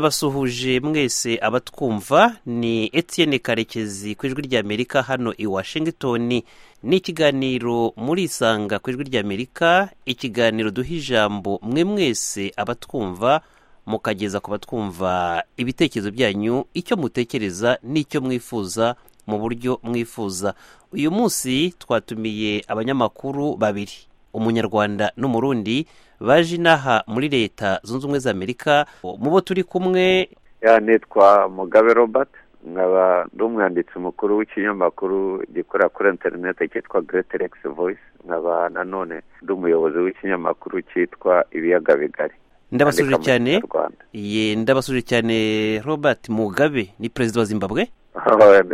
ndabasuhuje mwese abatwumva ni etienne karekezi ku ijwi ry'amerika hano i washington ni ikiganiro muri isanga ku ijwi ry'amerika ikiganiro duha ijambo mwe mwese abatwumva mukageza ku batwumva ibitekerezo byanyu icyo mutekereza n'icyo mwifuza mu buryo mwifuza uyu munsi twatumiye abanyamakuru babiri umunyarwanda n'umurundi baje inaha muri leta zunze ubumwe za amerika mu bo turi kumwe nitwa mugabe robert nkaba ndi umwanditsi mukuru w'ikinyamakuru gikorera kuri interineti cyitwa egisi voyisi nkaba nanone ndi umuyobozi w'ikinyamakuru cyitwa ibiyaga bigari ndabasuje cyane ye ndabasuje cyane robert mugabe ni perezida wa zimbabwe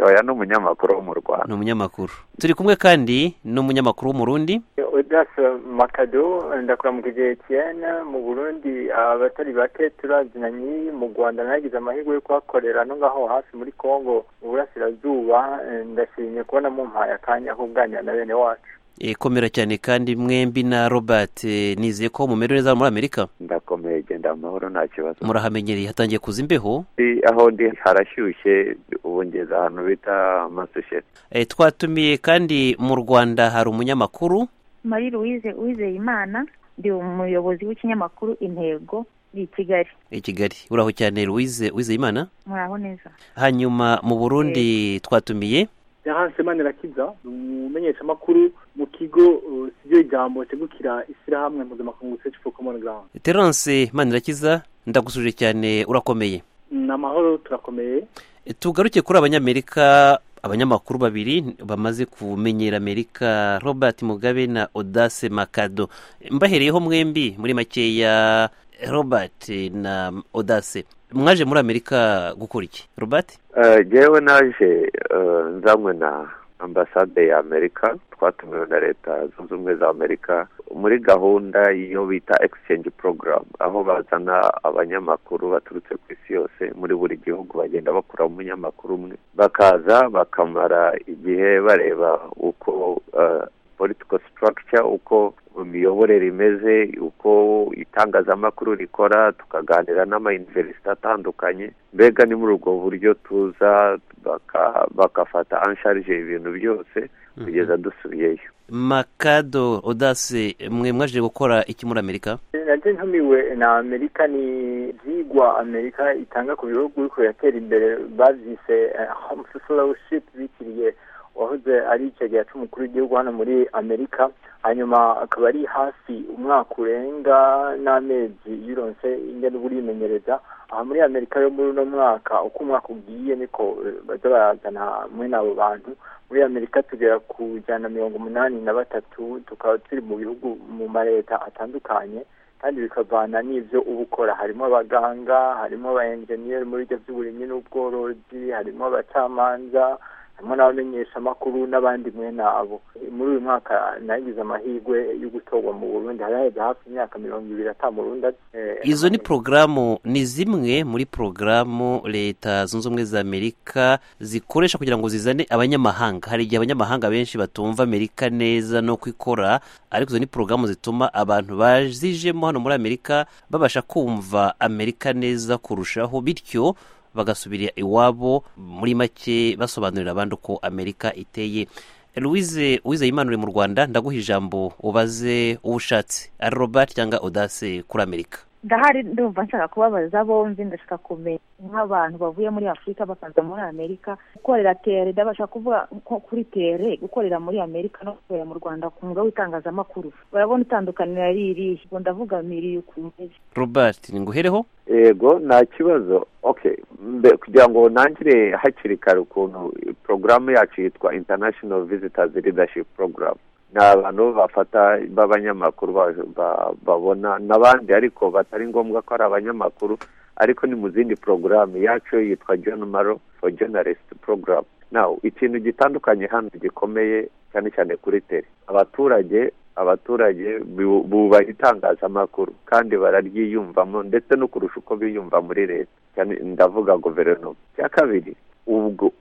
oya ni umunyamakuru wo mu rwanda ni umunyamakuru turi kumwe kandi n'umunyamakuru w'umurundi udase makado ndakuramukagiye etiyene mu burundi abatari bake turazinanye mu rwanda nagize amahirwe yo kuhakorera no ngaho hafi muri congo mu burasirazuba ndashimye kubona mumpaye akanya ko kuganira na bene wacu ikomera cyane kandi mwembi na robert nizeye ko mumerewe neza muri amerika ndakomeye genda amahoro nta kibazo murahamenyereye hatangiye kuza imbeho aho ndi harashyushye ubu ngeze ahantu bita amasosiyete twatumiye kandi mu rwanda hari umunyamakuru marie louise uwizeyimana ndi umuyobozi w'ikinyamakuru intego i kigali i kigali uraho cyane louise uwizeyimana muraho neza hanyuma mu burundi twatumiye yahanse manirakiza ni umumenyeshamakuru mu kigo sibyo ijambo tegukira ishyirahamwe mpuzamakungu search for common ground terence manirakiza ndagusuje cyane urakomeye ni amahoro turakomeye tugaruke kuri abanyamerika abanyamakuru babiri bamaze kumenyera amerika robert mugabe na odase makado mbahereyeho mwembi muri makeya robert na odase mwaje muri amerika gukora iki robert ngewe naje nzanywe na ambasade ya amerika twatumiwe na leta zunze ubumwe za amerika muri gahunda yo bita exchange program aho bazana abanyamakuru baturutse ku isi yose muri buri gihugu bagenda bakura umunyamakuru umwe bakaza bakamara igihe bareba uko political structure uko imiyoborere imeze uko itangazamakuru rikora tukaganira n'amayuniverisite atandukanye mbega ni muri ubwo buryo tuza bagafata ansharije ibintu byose kugeza dusubiyeyo makado odase mwe mwaje gukora iki muri amerika nabyo ntumiwe na amerika ni ibyigwa amerika itanga ku bihugu biri kubiratera imbere babyise homu fellowship bikiriye wahoze ari icegera cy'umukuru w'igihugu hano muri amerika hanyuma akaba ari hafi umwaka urenga n'amezi yironse inge n'uburi yimenyereza aha muri amerika yo muri uno mwaka uko umwaka ugiye niko bajya barazana muri n'abo bantu muri amerika tugera ku ijana mirongo umunani na batatu tukaba turi mu bihugu mu maleta atandukanye kandi bikavana n'ibyo uba ukora harimo abaganga harimo aba enjeniyeri muri ibyo by'uburimyi n'ubworozi harimo abacamanza harimo n'abamenyeshamakuru n'abandi mwene abo muri uyu mwaka nagize amahirwe yo gutorwa mu burundi haraheze hafi imyaka mirongo ibiri atanu burundi izo ni porogaramu ni zimwe muri porogaramu leta zunze ubumwe za amerika zikoresha kugira ngo zizane abanyamahanga hari igihe abanyamahanga benshi batumva amerika neza no kwikora ariko izo ni porogaramu zituma abantu bazijemo hano muri amerika babasha kumva amerika neza kurushaho bityo bagasubira iwabo muri make basobanurira abandi uko amerika iteye louise uwizeyimana uri mu rwanda ndaguha ijambo ubaze uwo ushatse ari robert cyangwa odase kuri amerika ndahari ndumva nshaka kubabaza bombi ndashaka kumenya nk'abantu bavuye muri afurika bakaza muri amerika gukorera tere ndabasha kuvuga nko kuri tere gukorera muri amerika no gukorera mu rwanda ku mwuga w'itangazamakuru barabona itandukaniro ari irihe ubwo ndavuga miriyo ukuntu imeze robert nguhereho yego nta kibazo kugira ngo nangire hakiri kare ukuntu porogaramu yacu yitwa international visitors leadership program ni abantu bafata b'abanyamakuru babona n'abandi ariko batari ngombwa ko ari abanyamakuru ariko ni mu zindi porogaramu yacu yitwa john maro for journalist program nawe ikintu gitandukanye hano gikomeye cyane cyane kuri tere abaturage abaturage bubaha itangazamakuru kandi bararyiyumvamo ndetse no kurusha uko biyumva muri leta ndavuga guverinoma cya kabiri ubwo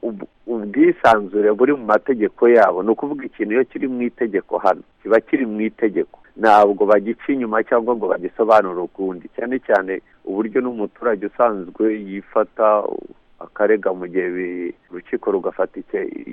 ubwisanzure buri mu mategeko yabo ni ukuvuga ikintu iyo kiri mu itegeko hano kiba kiri mu itegeko ntabwo bagica inyuma cyangwa ngo bagisobanure ukundi cyane cyane uburyo n'umuturage usanzwe yifata akarega mu gihe urukiko rugafata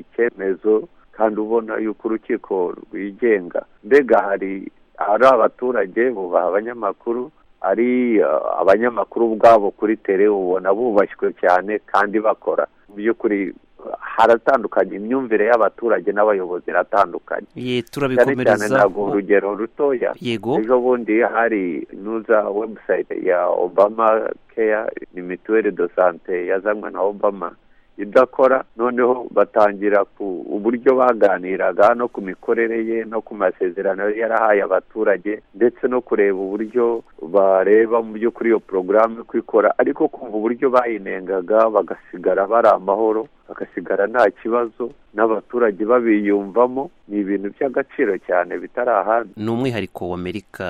icyemezo kandi ubona yuko urukiko rwigenga mbega hari ari abaturage bubaha abanyamakuru ari abanyamakuru ubwabo kuri tere ubona bubashywe cyane kandi bakora mu by'ukuri haratandukanye imyumvire y'abaturage n'abayobozi iratandukanye cyane cyane ntabwo urugero rutoya ejo bundi hari nuza webusayite ya obama keya ni mituweli do sante yazanywe na obama idakora noneho batangira ku uburyo baganiraga no ku mikorere ye no ku masezerano yarahaye abaturage ndetse no kureba uburyo bareba mu by'ukuri iyo porogaramu ikora ariko kumva uburyo bayinengaga bagasigara bari amahoro bagasigara nta kibazo n'abaturage babiyumvamo ni ibintu by'agaciro cyane bitari ahandi ni umwihariko wa amerika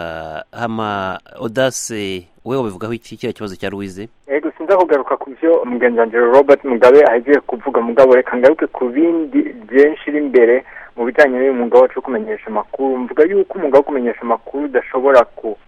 hama odase we wabivugaho iki kiriya kibazo cya louise ego sinza kugaruka ku byo umugenziranzira robert mugabe agiye kuvuga mugabo reka ngaruke ku bindi byinshi iri imbere mu bijyanye n'uyu mwuga wacu wo kumenyesha amakuru mvuga yuko umwuga wo kumenyesha amakuru udashobora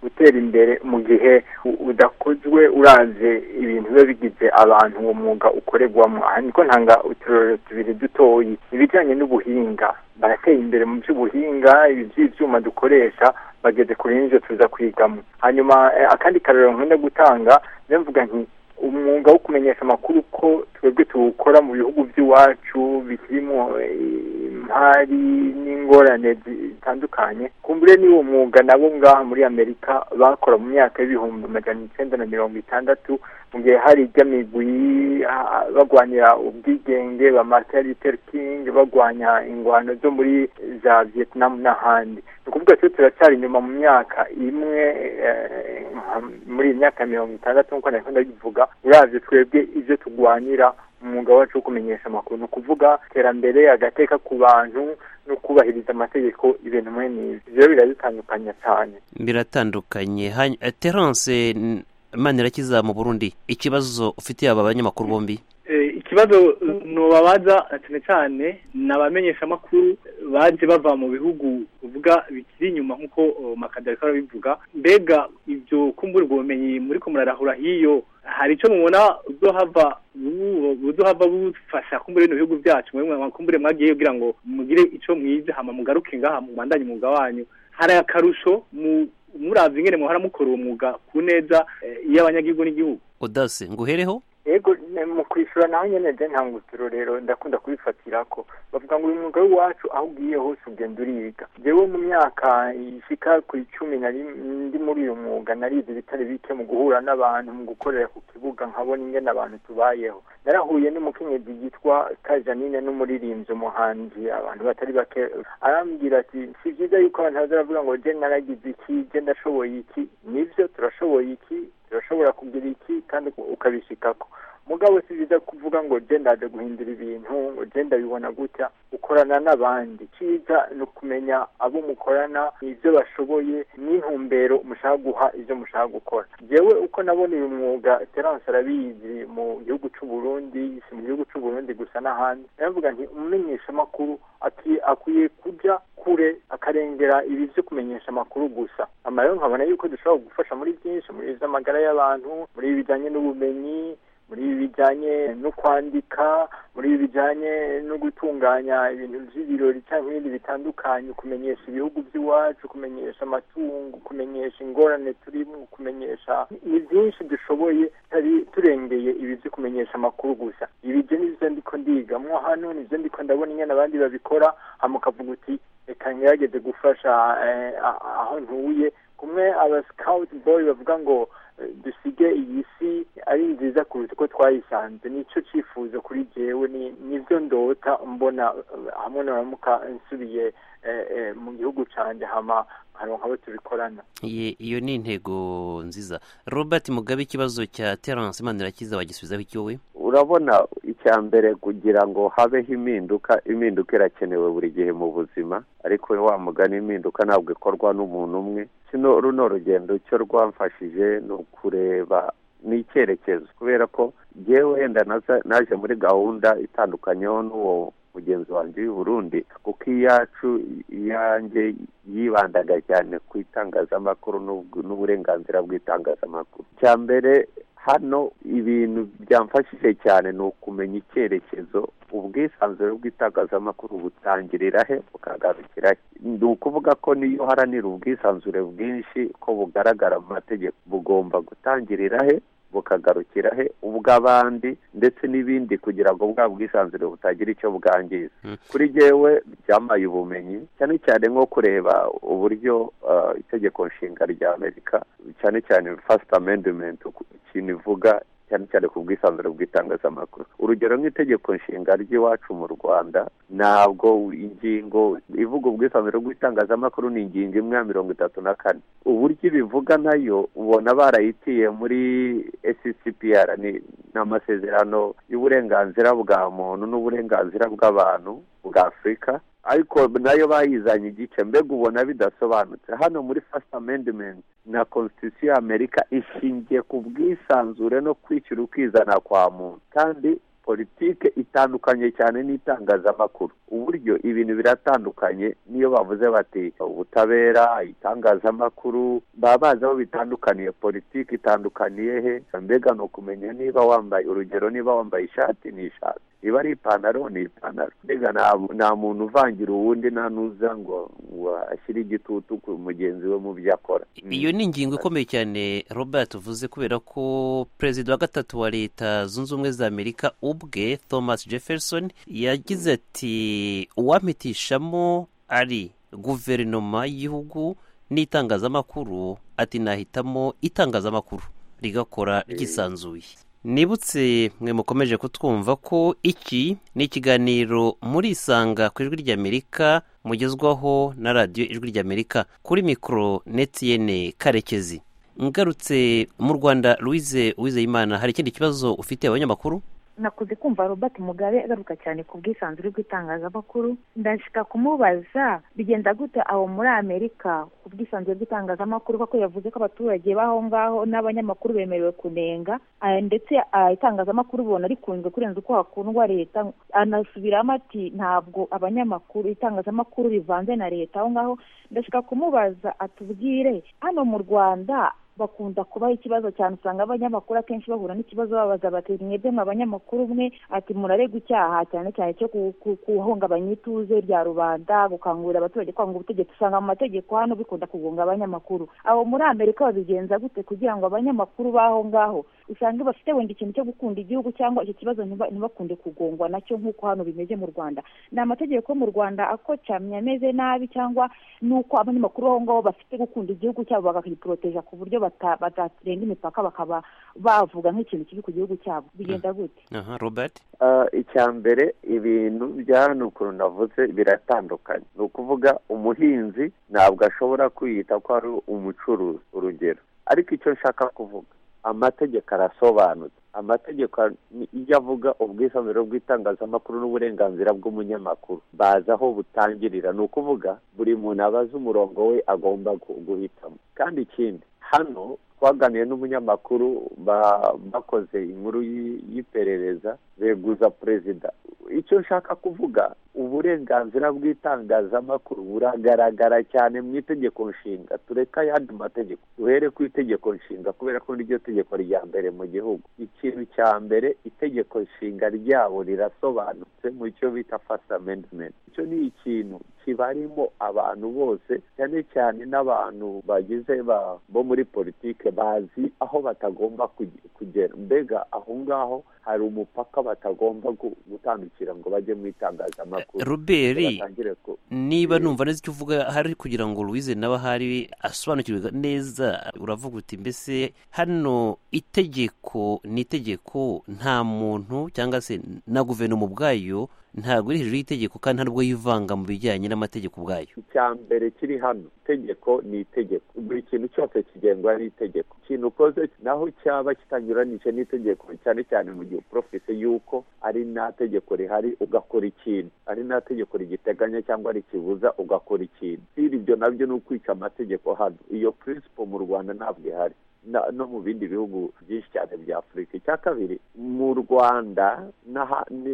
gutera imbere mu gihe udakozwe uranze ibintu biba bigize abantu uwo mwuga ukorerwamo aha niko ntanga uturere tubiri dutoyi ibijyanye n'ubuhinga barateye imbere mu by'ubuhinga iby'ibyuma dukoresha bageze kuri n'ibyo tuza kwigamo hanyuma akandi karero nkunda gutanga mvuga nti umwuga wo kumenyesha amakuru ko twebwe tuwukora mu bihugu by'iwacu birimo imari n'ingorane zitandukanye kumbure niwo mwuga nabo ngaha muri amerika bakora mu myaka y'ibihumbi magana icyenda na mirongo itandatu mu gihe hari iby'amigwi bagwanira ubwigenge ba martin luther king bagwanya ingwano zo muri za vietnam n'ahandi ni ukuvuga twe turacyari inyuma mu myaka imwe muri iyi myaka mirongo itandatu nk'uko nari ndabivuga uravye twebwe ibyo tugwanira umwuga wacu wo kumenyesha amakuru ni ukuvuga iterambere agateka ku bantu no kubahiriza amategeko ibintu muri n'ibi ibyo biradutandukanya cyane biratandukanye terance manirakiza mu burundi ikibazo ufitiye aba banyamakuru bombi ikibazo ntubabaza cyane cyane ni abamenyeshamakuru baje bava mu bihugu uvuga bikiri inyuma nk'uko makadari arabivuga mbega ibyo kumbura ubwo bumenyi muri ko murarahura hiyo hari icyo mubona uzohava uzohava bufasha kumbura bino bihugu byacu kumbure mwagiye kugira ngo mugire icyo mwize hama mugaruke ngaha mubandanye umwuga wanyu hari akarusho mu murazi ingene muhora mukora uwo mwuga ku neza y'abanyagihugu n'igihugu odase nguhereho yego mu kwishyura nawe nyine de ntabwo rero ndakunda kubifatira ko bavuga ngo uyu mwuga w'iwacu aho ugiye hose ugenda uriga yewe mu myaka ishyika ku icumi ndi muri uyu mwuga narize ibitari bike mu guhura n'abantu mu gukorera ku kibuga nkabona ingene abantu tubayeho narahuye n'umukenyezi yitwa kajanine n'umuririmbyi umuhanzi abantu batari bake arambwira ati si byiza yuko abantu baza baravuga ngo de naragize iki de ndashoboye iki nibyo turashoboye iki turashobora kugira iki kandi ukabishyikako mugabo si byiza kuvuga ngo ndaje guhindura ibintu ngo ndabibona gutya ukorana n'abandi cyiza ni ukumenya abo mukorana ibyo bashoboye n'intumbero mushaka guha ibyo mushaka gukora yewe uko nabona uyu mwuga terance arabizi mu gihugu cy'u Burundi si mu gihugu cy'u Burundi gusa n'ahandi ndavuga nti umumenyeshamakuru akwiye kujya kure akarengera ibi byo kumenyesha amakuru gusa amarero nkabona yuko dushobora gufasha muri byinshi muri iby'amagara y'abantu muri ibi bijyanye n'ubumenyi muri ibi bijyanye no kwandika muri ibi bijyanye no gutunganya ibintu by'ibirori cyangwa ibindi bitandukanye kumenyesha ibihugu by'iwacu kumenyesha amatungo kumenyesha ingorane turimo kumenyesha ni byinshi dushoboye turengeye ibi byo kumenyesha amakuru gusa ibi byo nibyo ndiko ndigamo hano nibyo ndiko ndabona inyana abandi babikora hamukavuga uti reka ngerageze gufasha aho ntuye kumwe aba sikawuti boyi bavuga ngo dusige iyi si ari nziza kuruta uko twayisanze nicyo cyifuzo kuri jyewe nibyo ndota mbona hamwe na ramuka nsubiye mu gihugu cyane hama haronka abo tubikorana iyo ni intego nziza robert mugabe ikibazo cya terance manirakiza bagisubizaho icyo we urabona icya mbere kugira ngo habeho impinduka impinduka irakenewe buri gihe mu buzima ariko wa mugani impinduka ntabwo ikorwa n'umuntu umwe kino runo rugendo icyo rwamfashije ni ukureba ni icyerekezo kubera ko ngewe wenda naje muri gahunda itandukanyeho n'uwo mugenzi wanjye Burundi kuko iyacu iyanjye yibandaga cyane ku itangazamakuru n'uburenganzira bw'itangazamakuru cya mbere hano ibintu byamfashije cyane ni ukumenya icyerekezo ubwisanzure bw'itangazamakuru butangirira he bukagarukira ni ukuvuga ko niyo uharanira ubwisanzure bwinshi ko bugaragara mu mategeko bugomba gutangirira he bukagarukira he ubw'abandi ndetse n'ibindi kugira ngo bwa bwisanzure butagira icyo bwangiza kuri jyewe byamaye ubumenyi cyane cyane nko kureba uburyo itegeko nshinga rya amerika cyane cyane fasite amendimenti ikintu ivuga cyane cyane ku bwisanzure bw'itangazamakuru urugero nk'itegeko nshinga ry'iwacu mu rwanda ntabwo ingingo ivuga ubwisanzure bw'itangazamakuru ni ingingo imwe ya mirongo itatu na kane uburyo ibivuga nayo ubona barayitiye muri sccpr ni amasezerano y'uburenganzira bwa muntu n'uburenganzira bw'abantu bwa afurika ariko nayo bayizanye igice mbega ubona bidasobanutse hano muri first amendment na constitution y'amerika ishingiye ku bwisanzure no kwishyura ukizana kwa muntu kandi politike itandukanye cyane n'itangazamakuru uburyo ibintu biratandukanye niyo bavuze bati ubutabera itangazamakuru baba bazi aho bitandukaniye politike itandukaniye he mbega ni ukumenya niba wambaye urugero niba wambaye ishati ni ishati iba ari ipantaro ni ipantaro mbega nta muntu uvangira uwundi nta nuza ngo ngo ashyire igitutu ku mugenzi we mu byo akora iyo ni ingingo ikomeye cyane robert uvuze kubera ko perezida wa gatatu wa leta zunze ubumwe za amerika ubwe thomas jefferson yagize ati uwampitishamo ari guverinoma y'igihugu n'itangazamakuru ati nahitamo itangazamakuru rigakora ryisanzuye nibutse mwe mukomeje kutwumva ko iki ni ikiganiro murisanga ku ijwi ry'amerika mugezwaho na radiyo ijwi ry'amerika kuri mikoro netiyene karekezi ngarutse mu rwanda louise uwizeyimana hari ikindi kibazo ufite abanyamakuru nakuze kumva robert mugabe agaruka cyane ku bwisanzure bw'itangazamakuru ndashika kumubaza bigenda gute aho muri amerika ku bwisanzure bw'itangazamakuru kuko yavuze ko abaturage b'aho ngaho n'abanyamakuru bemerewe kunenga ndetse itangazamakuru ubona rikunzwe kurenza uko hakundwa leta anasubiramo ati ntabwo abanyamakuru itangazamakuru rivanze na leta aho ngaho ndashika kumubaza atubwire hano mu rwanda bakunda kubaho ikibazo cyane usanga abanyamakuru akenshi bahura n'ikibazo babaza bati mwebwe mwa abanyamakuru umwe ati muraregwa icyaha cyane cyane cyo guhungabanya ituze rya rubanda gukangurira abaturage kwanga ubutegetsi usanga mu mategeko hano bikunda kugunga abanyamakuru aho muri amerika babigenza gute kugira ngo abanyamakuru b'aho ngaho usange bafite wenda ikintu cyo gukunda igihugu cyangwa icyo kibazo ntibakunde kugongwa nacyo nk'uko hano bimeze mu rwanda ni amategeko mu rwanda akocamye ameze nabi cyangwa n'uko abanyamakuru aho ngaho bafite gukunda igihugu cyabo bakagiporoteja ku buryo batarenga imipaka bakaba bavuga nk'ikintu kiri ku gihugu cyabo bigenda gute robert icya mbere ibintu bya hano ukuntu navuze biratandukanye ni ukuvuga umuhinzi ntabwo ashobora kwiyita ko ari umucuruzi urugero ariko icyo nshaka kuvuga amategeko arasobanutse amategeko iyo avuga ubwisanzure bw'itangazamakuru n'uburenganzira bw'umunyamakuru bazi aho butangirira ni ukuvuga buri muntu abazi umurongo we agomba guhitamo kandi ikindi hano twaganiriye n'umunyamakuru bakoze inkuru y'iperereza beguza perezida icyo nshaka kuvuga uburenganzira bw'itangazamakuru buragaragara cyane mu itegeko nshinga tureka ayandi mategeko duhere ku itegeko nshinga kubera ko niryo tegeko rya mbere mu gihugu ikintu cya mbere itegeko nshinga ryabo rirasobanutse mu cyo bita fasite amendimenti icyo ni ikintu kibarimo abantu bose cyane cyane n'abantu bagize bo muri politike bazi aho batagomba kugera mbega aho ngaho hari umupaka batagomba gutandukira ngo bajye mu itangazamakuru roberi niba numva neza icyo uvuga hari kugira ngo louise nawe ahari asobanukirwe neza uravuga uti mbese hano itegeko ni itegeko nta muntu cyangwa se na guverinoma ubwayo ntabwo iri hejuru y'itegeko kandi ntabwo yivanga mu bijyanye n'amategeko ubwayo icya mbere kiri hano itegeko ni itegeko buri kintu cyose kigengwa n'itegeko ikintu ukoze naho cyaba kitanyuranije n'itegeko cyane cyane mu gihe uporofite y'uko ari nta tegeko rihari ugakora ikintu ari nta tegeko rigiteganya cyangwa rikibuza ugakora ikintu si ibyo nabyo ni ukwica amategeko hano iyo purisipo mu rwanda ntabwo ihari no mu bindi bihugu byinshi cyane bya afurika icya kabiri mu rwanda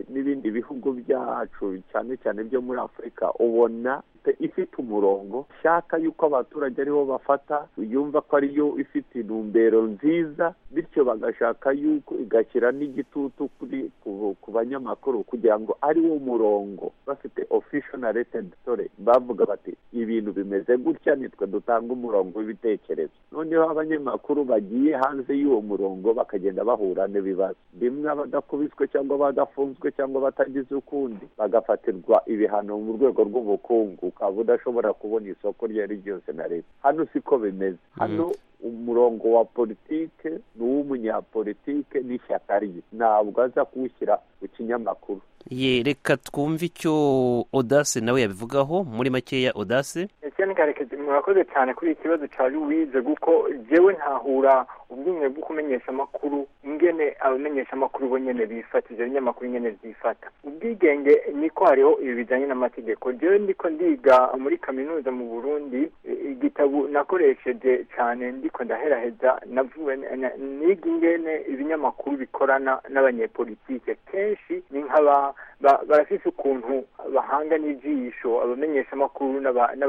n'ibindi bihugu byacu cyane cyane byo muri afurika ubona ifite umurongo nshaka yuko abaturage aribo bafata yumva ko ariyo ifite intumbero nziza bityo bagashaka yuko igashyira n'igitutu kuri ku banyamakuru kugira ngo ari wo murongo bafite ofisho na retenditore bavuga bati ibintu bimeze gutya nitwe dutanga umurongo w'ibitekerezo noneho abanyamakuru bagiye hanze y'uwo murongo bakagenda bahura n'ibibazo rimwe abadakubiswe cyangwa badafunzwe cyangwa batagize ukundi bagafatirwa ibihano mu rwego rw'ubukungu ukaba udashobora kubona isoko iryo ari ryose na leta hano siko bimeze hano umurongo wa politike ni uw'umunyapolitike n'ishyaka rye ntabwo aza kuwushyira ku kinyamakuru reka twumve icyo odase nawe yabivugaho muri makeya odase ese karekezi murakoze cyane kuri iki kibazo cya wize kuko njyewe ntahura ubwenge bwo kumenyesha amakuru ingene abamenyesha amakuru bo nyine bifata ibyo binyamakuru nyine byifata ubwigenge niko hariho ibi bijyanye n'amategeko njyewe ndiko ndiga muri kaminuza mu burundi igitabo nakoresheje cyane ndiko ndaheraheza navuwe niga ingene ibinyamakuru bikorana n'abanyepolitike kenshi ni nk'aba barafite ukuntu bahanga n'ijisho abamenyesha amakuru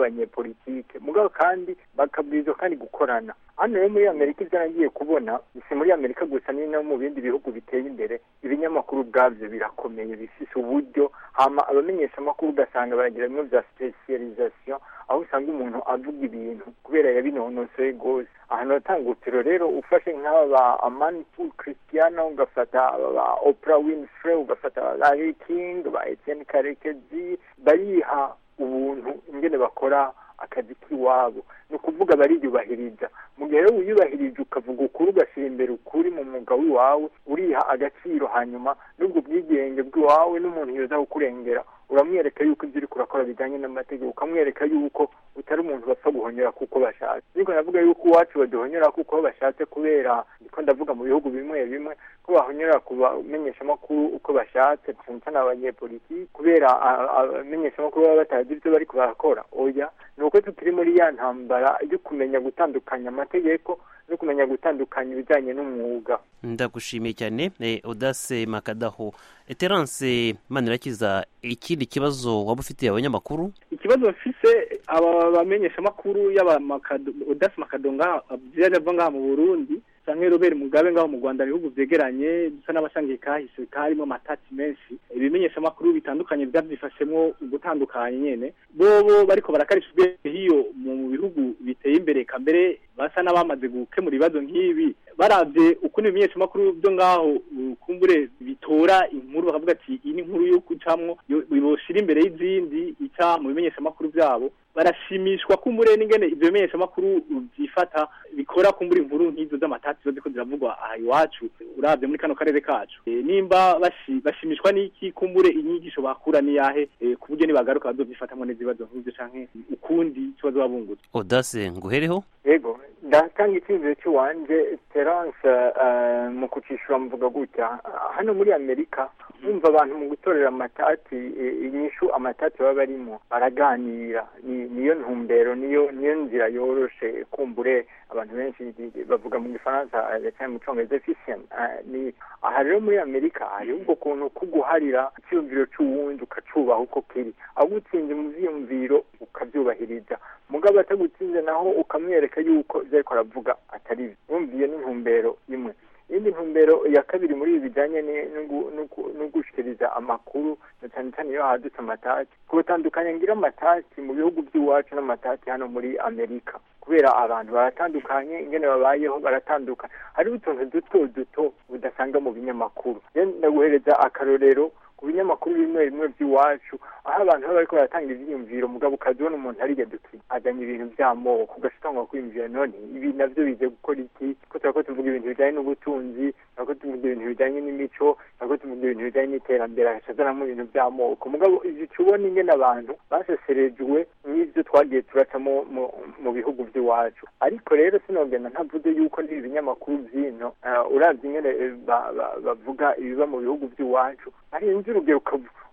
n'abanyepolitike mugabo kandi bakabwirizwa kandi gukorana hano rero muri amerika ibyo nagiye kubona si muri amerika gusa ni no mu bindi bihugu biteye imbere ibinyamakuru ubwabyo birakomeye bifite uburyo hama abamenyesha amakuru ugasanga baragira bimwe bya sipesiyalizasiyo aho usanga umuntu avuga ibintu kubera yabinonosoye rwose ahantu hatanga urutiro rero ufashe nk'aba amani pul christiana ugafata ba opera winfrey ugafata ba larry king ba etienne karekezi bariha ubuntu ingene bakora akazi k'iwabo ni ukuvuga bariyubahiriza mu gihe rero wiyubahirije ukavuga ukuri ugashyira imbere ukuri mu mwuga w'iwawe uriha agaciro hanyuma n'ubwo bwigenge bw'iwawe n'umuntu yoza kukurengera uramwereka yuko ibyo uri kurakora bijyanye n'amategeko ukamwereka yuko utari umuntu bapfa guhonyora kuko bashatse ariko navuga yuko iwacu baduhonyora kuko bashatse kubera niko ndavuga mu bihugu bimwe bimwe ko bahonyora kubamenyesha amakuru uko bashatse cyane cyane abanyepolitiki kubera abamenyesha amakuru baba batazi ibyo bari kubarakora oya ni uko tukiri muri ya ntambara yo kumenya gutandukanya amategeko no kumenya gutandukanya ibijyanye n'umwuga ndagushimiye cyane odase makadaho eterance manirakiza ikindi kibazo waba ufitiye abanyamakuru ikibazo mfise aba bamenyesha amakuru y'odase makadonga ava ngaha mu burundi usanga robert mugabe ngaho mu rwanda ibihugu byegeranye dusa n'abasangiye kahise karimo amatati menshi ibimenyesha amakuru bitandukanye byabyifashemo gutandukanye nyine bobo bariko barakarisha ubwenge hiyo mu bihugu biteye imbere kambere basa n'abamaze gukemura ibibazo nk'ibi barabye ukuntu ibimenyesha amakuru byo ngaho kumbure bitora inkuru bakavuga ati iyi ni inkuru yo gucamwo boshira imbere y'izindi ica mu bimenyesha amakuru byabo barashimishwa kumbure n'ingene ibyo bimenyesha amakuru byifata bikora kumbure inkuru nk'izo z'amatati zo ziko ziravugwa aha iwacu urabye muri kano karere kacu nimba bashimishwa n'iki kumbure inyigisho bakura n'iyahe ku buryo nibagaruka bazovyifatamwo n'ibibazo nk'ibyo canke ukundi icyo bazabungutse odase nguhereho yego ndatanga icyizere cy'iwanjye terance mu kucishura mvuga gutya hano muri amerika bumva abantu mu gutorera amatati inyishu amatati baba barimo baraganira niyo ntumbero niyo niyo nzira yoroshe kumbure abantu benshi bavuga mu gifaransa cyane mu cyongereza efficient aha rero muri amerika hari ubwo kuntu ko guharira icyumviro cy'uwundi ukacubaha uko kiri agutsinze mu byiyumviro ukabyubahiriza mugabo atagutsinze naho ukamwereka yuko ibyo ariko aravuga atari byo bumviye n'intumbero imwe indi ntumbero ya kabiri muri ibi bijyanye no gushyikiriza amakuru na cyane cyane iyo hadutse amatati kubutandukanya ngira amatati mu bihugu by'iwacu n'amatati hano muri amerika kubera abantu baratandukanye ingene babayeho baratandukanye hariho utuntu duto duto udasanga mu binyamakuru ndaguhereza akarorero ku binyamakuru bimwe bimwe by'iwacu aho abantu baba bariko baratanga ivyiyumviro mugabo ukazibona umuntu ariga duti azanye ibintu vy'amoko ugasitanga kwiyumvira none ibi navyo bize gukora iki ko turako tuvuga ibintu bijanye n'ubutunzi turako tuvuga ibintu bijanye n'imico turako tuvuga ibintu bijanye n'iterambere agacazanamo ibintu vy'amoko mugabo igice ubona ingene abantu baseserejwe n'ivyo twagiye turacamo mu bihugu by'iwacu ariko rero sinogenda ntavuze yuko n'ibi binyamakuru vy'ino uravye ingene bavuga ibiba mu bihugu by'iwacu ari urugero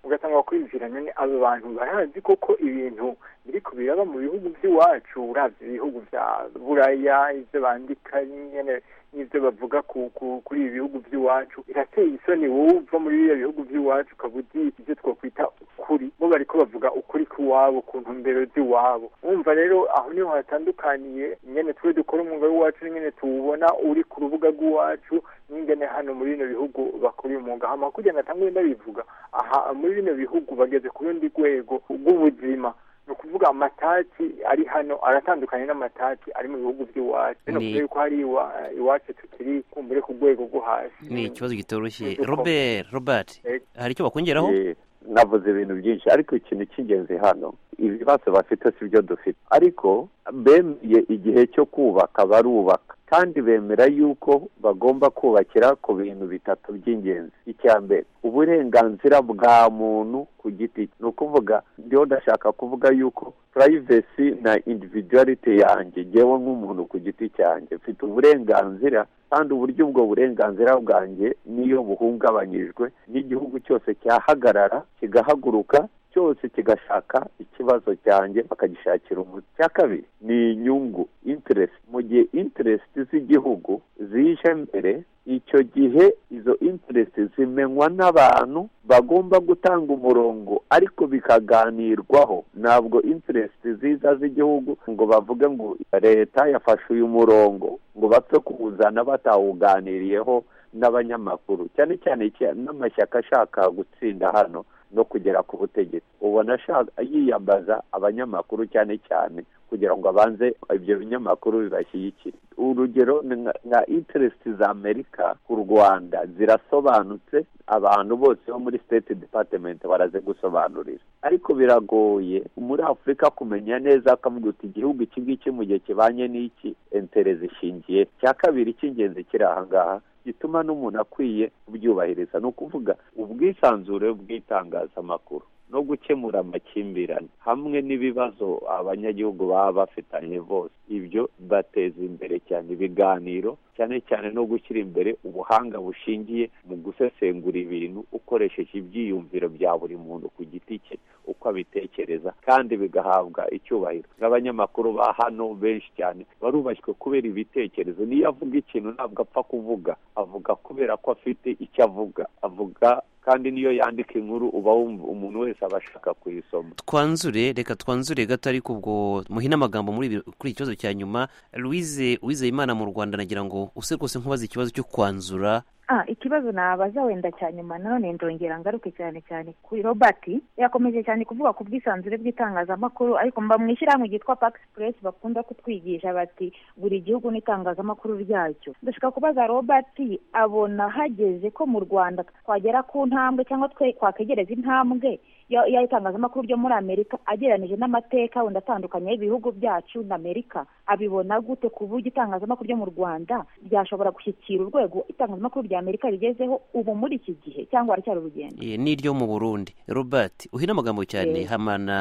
ugasanga kwinjira nyine abo bantu barazi koko ibintu biri kubiraba mu bihugu by'iwacu urabye ibihugu bya buraya ibyo bandika nyine n'ibyo bavuga kuri ibi bihugu by'iwacu birateye isoni wowe uva muri biriya bihugu by'iwacu ukaba uzi ibyo twakwita ukuri bo bari ko bavuga ukuri kw'iwabo ku ntumbero z'iwabo wumva rero aho niho hatandukaniye nyine twe dukora umwuga w'iwacu nyine tuwubona uri ku rubuga rw'iwacu n'ingene hano muri bino bihugu bakora uyu mwuga hama kugira ngo atange ndabivuga aha muri bino bihugu bageze ku rundi rwego rw'ubuzima ni ukuvuga amatati ari hano aratandukanye n'amatati ari mu bihugu by'iwacu bino kuvuga yuko hari iwacu tukiri kumbure ku rwego rwo hasi ni ikibazo kitoroshye robert robert hari icyo bakongeraho navuze ibintu byinshi ariko ikintu cy'ingenzi hano ibibazo bafite si byo dufite ariko bemeye igihe cyo kubaka barubaka kandi bemera yuko bagomba kubakira ku bintu bitatu by'ingenzi icya mbere uburenganzira bwa muntu ku giti ni ukuvuga ndiho ndashaka kuvuga yuko purayivesi na individuwarite yanjye ngewe nk'umuntu ku giti cyanjye mfite uburenganzira kandi uburyo ubwo burenganzira bwanjye niyo buhungabanyijwe n'igihugu cyose cyahagarara kigahaguruka cyose kigashaka ikibazo cyanjye bakagishakira umuti cya kabiri ni inyungu interesi mu gihe interesi z'igihugu zije mbere icyo gihe izo interesi zimenywa n'abantu bagomba gutanga umurongo ariko bikaganirwaho ntabwo interesi ziza z'igihugu ngo bavuge ngo leta yafashe uyu murongo ngo bapfe kuwuzana batawuganiriyeho n'abanyamakuru cyane cyane n'amashyaka ashaka gutsinda hano no kugera ku butegetsi ubona yiyambaza abanyamakuru cyane cyane kugira ngo abanze ibyo binyamakuru bibashyigikire urugero nka interesiti za amerika ku rwanda zirasobanutse abantu bose bo muri state departement baraze gusobanurira ariko biragoye muri afurika kumenya neza akavuga uti igihugu iki ngiki mu gihe kibanye n'iki entere zishingiye cya kabiri cy'ingenzi kiri aha ngaha gituma n'umuntu akwiye kubyubahiriza ni ukuvuga ubwisanzure bw'itangazamakuru no gukemura amakimbirane hamwe n'ibibazo abanyagihugu baba bafitanye bose ibyo bateza imbere cyane ibiganiro cyane cyane no gushyira imbere ubuhanga bushingiye mu gusesengura ibintu ukoresheje ibyiyumviro bya buri muntu ku giti cye uko abitekereza kandi bigahabwa icyubahiro nk'abanyamakuru ba hano benshi cyane barubashywe kubera ibitekerezo niyo avuga ikintu ntabwo apfa kuvuga avuga kubera ko afite icyo avuga avuga kandi niyo yandika inkuru uba umuntu wese aba ashaka kuyisoma twanzure reka twanzure gato ariko ubwo muhina amagambo kuri ikibazo cya nyuma louise wizeyimana mu rwanda nagira ngo use rwose nkubaza ikibazo cyo kwanzura ah ikibazo nabaza wenda cya nyuma nanone ndongera ngaruke cyane cyane kuri robert yakomeje cyane kuvuga ku bwisanzure bw'itangazamakuru ariko mba mu ishyirahamwe ryitwa pax press bakunda kutwigisha bati buri gihugu n'itangazamakuru ryacyo dushaka kubaza robert abona hageze ko mu rwanda twagera ku ntambwe cyangwa twe twakegereza intambwe y'itangazamakuru ryo muri amerika agereranije n'amateka wenda atandukanye y'ibihugu byacu na amerika abibona gute ku buryo itangazamakuru ryo mu rwanda ryashobora gushyikira urwego itangazamakuru rya amerika rigezeho ubu muri iki gihe cyangwa haracyari urugendo n'iryo mu burundi robert uhina amagambo cyane hamana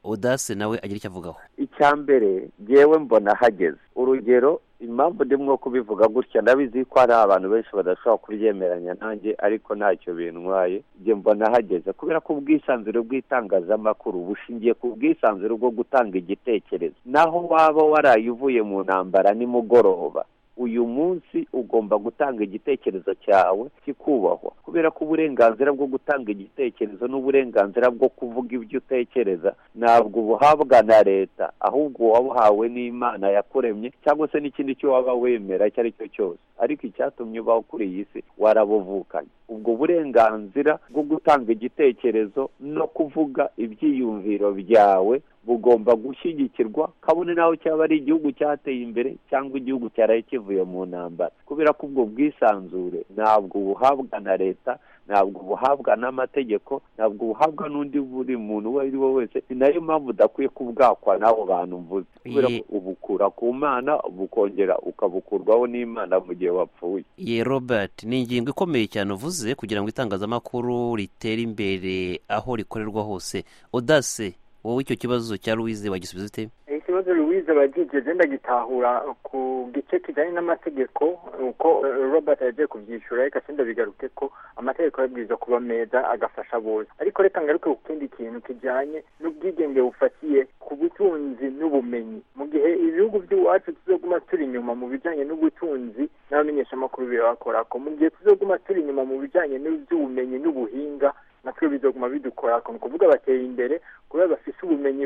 odase nawe agira icyo avugaho icya mbere ngewe mbona hageze urugero impamvu ndimwo kubivuga gutya ndabizi ko hari abantu benshi badashobora kubyemeranya nanjye ariko ntacyo bintwaye njye mbona hageze kubera ko ubwisanzure bw'itangazamakuru bushingiye ku bwisanzure bwo gutanga igitekerezo naho waba waraye uvuye mu ntambara nimugoroba uyu munsi ugomba gutanga igitekerezo cyawe kikubahwa kubera ko uburenganzira bwo gutanga igitekerezo n'uburenganzira bwo kuvuga ibyo utekereza ntabwo ubuhabwa na leta ahubwo wabuhawe n'imana yakuremye cyangwa se n'ikindi cyo waba wemera icyo ari cyo cyose ariko icyatumye ubaho kuri iyi si warabuvukanye ubwo burenganzira bwo gutanga igitekerezo no kuvuga ibyiyumviro byawe bugomba gushyigikirwa kabone naho cyaba ari igihugu cyateye imbere cyangwa igihugu cyaraye kivuye mu ntambara kubera ko ubwo bwisanzure ntabwo buhabwa na leta ntabwo buhabwa n'amategeko ntabwo buhabwa n'undi buri muntu uwo ari we wese ni nayo mpamvu udakwiye kubwakwa n'abo bantu mvuze kubera ko ubukura ku mana bukongera ukabukurwaho n'imana mu gihe wapfuye ye robert ni ingingo ikomeye cyane uvuze kugira ngo itangazamakuru ritere imbere aho rikorerwa hose odase wowe icyo kibazo cya louise wagisubiza ute kibazo louise bagije genda gitahura ku gice kijyanye n'amategeko uko robert yagiye kubyishyura ariko senda bigaruke ko amategeko yabwiza kuba meza agafasha bose ariko reka ngaruke ku kindi kintu kijyanye n'ubwigenge bufatiye ku butunzi n'ubumenyi mu gihe ibihugu by'iwacu tuzoguma turi inyuma mu bijyanye n'ubutunzi n'abamenyeshamakuru birabakorako mu gihe tuzoguma turi inyuma mu bijyanye n'iby'ubumenyi n'ubuhinga natwe bizoguma bidukora ni ukuvuga bateye imbere kubera bafite ubumenyi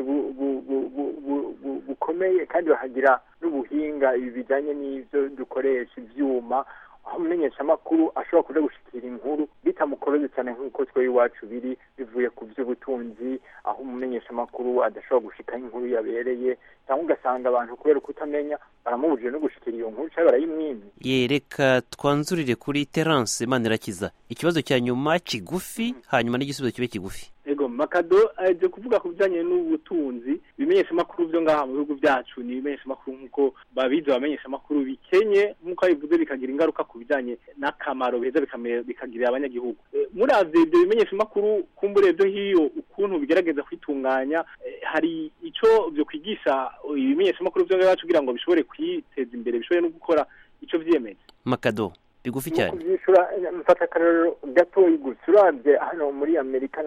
bukomeye kandi bakagira n'ubuhinga ibi bijyanye n'ibyo dukoresha ibyuma aho umumenyeshamakuru ashobora kuja gushikira inkuru bitamukoroze cyane nk'uko twe iwacu biri bivuye ku by'ubutunzi aho umumenyeshamakuru adashobora gushikaho inkuru yabereye cyangwa ugasanga abantu kubera kutamenya baramubujije no gushikira iyo nkuru cyangwa barayimwimye yereka twanzurire kuri terance manirakiza ikibazo cya nyuma kigufi hanyuma n'igisubizo kibe kigufi ego makado aje kuvuga ku bijyanye n'ubutunzi ibimenyesha amakuru byo ngaha mu bihugu byacu ni ibimenyesha amakuru nk'uko babizi abamenyesha amakuru bikenye nk'uko bivuze bikagira ingaruka ku bijyanye n'akamaro biheza bikagirira abanyagihugu muravye ibyo bimenyesha amakuru kumbure byo hiyo ukuntu bigerageza kwitunganya hari ico byo kwigisha ibimenyesha amakuru byo ngaha kugira ngo bishobore kwiteza imbere bishobore no gukora ico vyiyemeje makado bigufi cyane kubyishyura mfata akarero gatoya gusa urabye hano muri amerika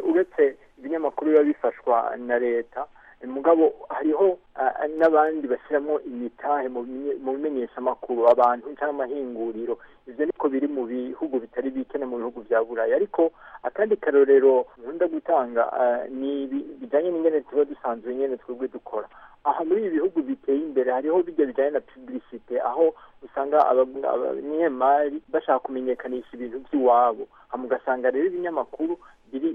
uretse ibinyamakuru biba bifashwa na leta mugabo hariho n'abandi bashyiramo imitahe mu bimenyeshamakuru abantu cyangwa amahinguriro ibyo niko biri mu bihugu bitari bikene mu bihugu bya burayi ariko akandi karorero nkunda gutanga ni bijyanye n'ingene tuba dusanzwe nyine twebwe dukora aha muri ibi bihugu biteye imbere hariho bijya bijyanye na pubulisite aho usanga abanyemari bashaka kumenyekanisha ibintu by'iwabo mugasanga rero ibinyamakuru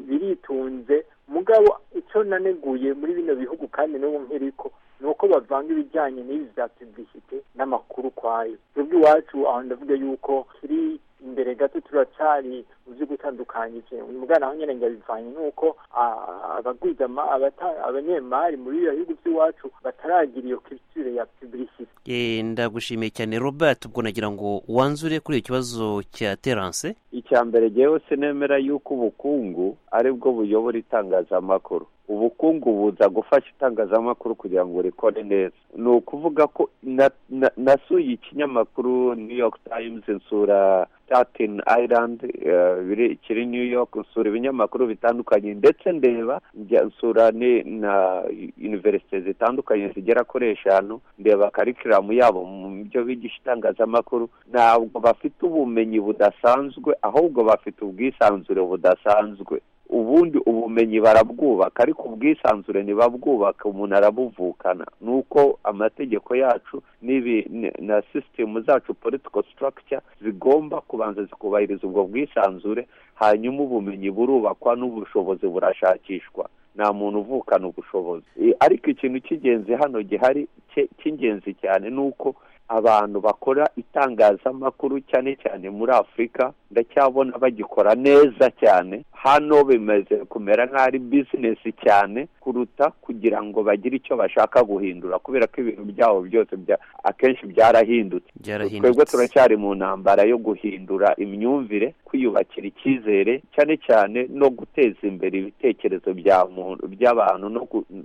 biritunze mugabo icyo naneguye muri bino bihugu kandi n'ubu nk'iriko ni uko bavanga ibijyanye n'ibi bya pubulisite n'amakuru kwayo twebwe iwacu aho ndavuga yuko kiri imbere gato turacyari mu byo gutandukanya ikintu mugana aho nyine ngabivanye nk'uko abagwiza abanyemari muri iyo bihugu by'iwacu bataragira iyo kirisitire ya pubulisite ndagushimiye cyane robert ubwo nagira ngo wanzure kuri icyo kibazo cya terance icya mbere rero nemera yuko ubukungu aribwo buyobora itangazamakuru ubukungu buza gufasha itangazamakuru kugira ngo rikore neza ni ukuvuga ko nasuye ikinyamakuru new york times nsura staten island kiri new york nsura ibinyamakuru bitandukanye ndetse ndeba nsura na univerisite zitandukanye zigera kuri eshanu ndeba karikiramu yabo mu byo bigisha itangazamakuru ntabwo bafite ubumenyi budasanzwe ahubwo bafite ubwisanzure budasanzwe ubundi ubumenyi barabwubaka ariko ubwisanzure ntibabwubaka umuntu arabuvukana ni uko amategeko yacu n'ibi na sisitemu zacu politiko sitarakica zigomba kubanza zikubahiriza ubwo bwisanzure hanyuma ubumenyi burubakwa n'ubushobozi burashakishwa nta muntu uvukana ubushobozi ariko ikintu cy'ingenzi hano gihari cy'ingenzi cyane ni uko abantu bakora itangazamakuru cyane cyane muri afurika ndacyabona bagikora neza cyane hano bimaze kumera nk'aho ari bizinesi cyane kuruta kugira ngo bagire icyo bashaka guhindura kubera ko ibintu byabo byose akenshi byarahindutse twebwe turacyari mu ntambara yo guhindura imyumvire kwiyubakira icyizere cyane cyane no guteza imbere ibitekerezo by'abantu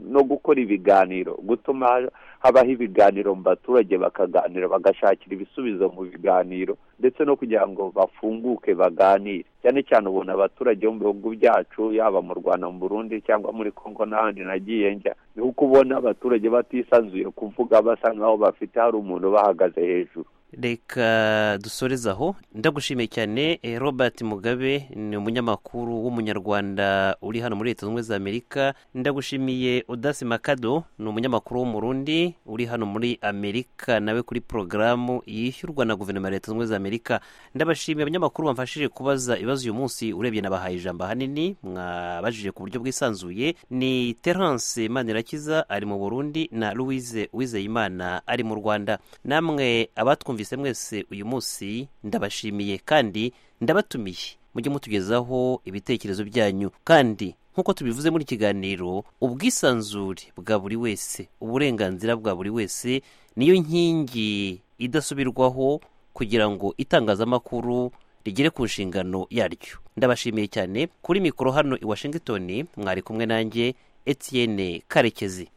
no gukora ibiganiro gutuma habaho ibiganiro mu baturage bakaganira bagashakira ibisubizo mu biganiro ndetse no kugira ngo bafunguke baganire cyane cyane ubona abaturage bo mu bihugu byacu yaba mu rwanda mu burundi cyangwa muri congo n'ahandi nagiye njya ni uko ubona abaturage batisanzuye kuvuga basa nkaho bafite hari umuntu bahagaze hejuru reka dusoreze aho ndagushimiye cyane robert mugabe ni umunyamakuru w'umunyarwanda uri hano muri leta zunze ubumwe za amerika ndagushimiye udasi makado ni umunyamakuru w'umurundi uri hano muri amerika nawe kuri porogaramu yishyurwa na guverinoma ya leta zunze ubumwe za amerika ndabashimiye abanyamakuru bamfashije kubaza ibibazo uyu munsi urebye nabahaye ijambo ahanini mwabajije ku buryo bwisanzuye ni terance manirakiza ari mu burundi na louise wizeyimana ari mu rwanda namwe abatwumvise mwese mwese uyu munsi ndabashimiye kandi ndabatumiye mujye mutugezaho ibitekerezo byanyu kandi nk'uko tubivuze muri kiganiro ubwisanzure bwa buri wese uburenganzira bwa buri wese niyo nkingi idasubirwaho kugira ngo itangazamakuru rigere ku nshingano yaryo ndabashimiye cyane kuri mikoro hano i washingitoni mwari kumwe nanjye Etienne karekezi